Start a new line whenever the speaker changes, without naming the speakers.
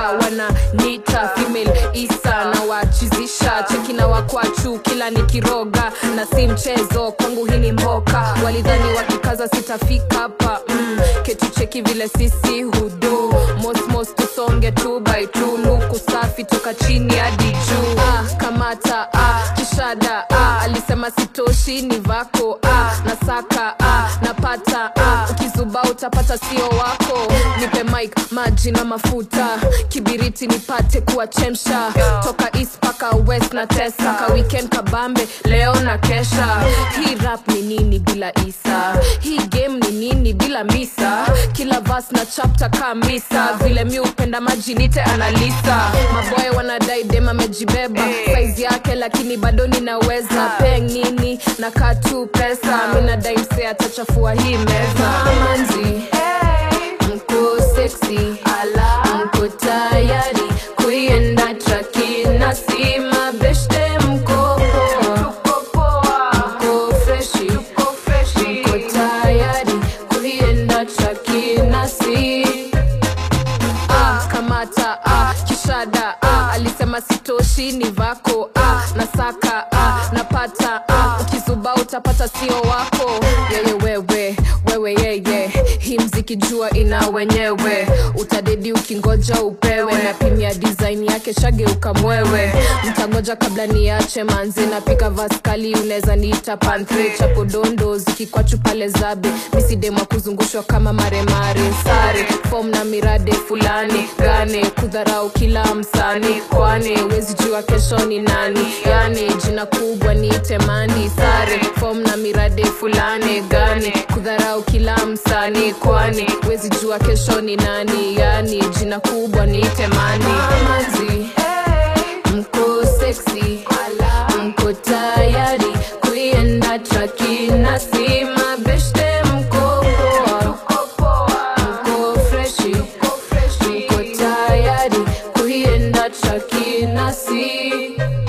wana nita female isa na wachizisha cheki na wakwachu kila nikiroga na si mchezo kwangu hii ni mboka walidhani wakikaza sitafika hapa mm, ketu cheki vile sisi hudu mosmos tusonge tu by tu luku safi toka chini hadi juu ah, kamata ah, kishada ah, alisema sitoshi ni vako ah, nasaka ah, napata ah, ukizuba utapata sio wako nipe mike maji na mafuta kibiriti nipate kuwachemsha toka east paka west na tesa ka weekend kabambe leo na kesha hii rap ni nini bila isa hii game ni nini bila misa kila vas na chapter kamisa vile mi upenda maji nite analisa maboye wanadai dem amejibeba saizi yake lakini bado ninaweza peng nini na katu pesa minadai mse atachafua hii meza manzi mko seksi mko tayari kuienda traki na si mabeshte mko poa mko freshi mko tayari kuienda traki na si ah, kamata ah, kishada ah, alisema sitoshi ni vako ah, nasaka ah, napata ah, ukizuba utapata sio wako yeye wewe wewe yeye hii mziki jua ina wenyewe utadedi ukingoja upewe na pimia design yake shageuka mwewe mtangoja kabla niache manzi napika vaskali unaweza niita pantre chapo dondo zikikwachu pale zabe misidemwa kuzungushwa kama maremare sare fom na mirade fulani gane kudharau kila msani kwani wezi jua kesho ni nani yani jina kubwa niite mandi sare fom na mirade fulani gane kudharau kila msani kwani wezi jua kesho ni nani yani jina kubwa niite mandi manzi mko seksi mko tayari kuienda traki na si mabeshte mko poa mko freshi mko tayari kuienda traki na si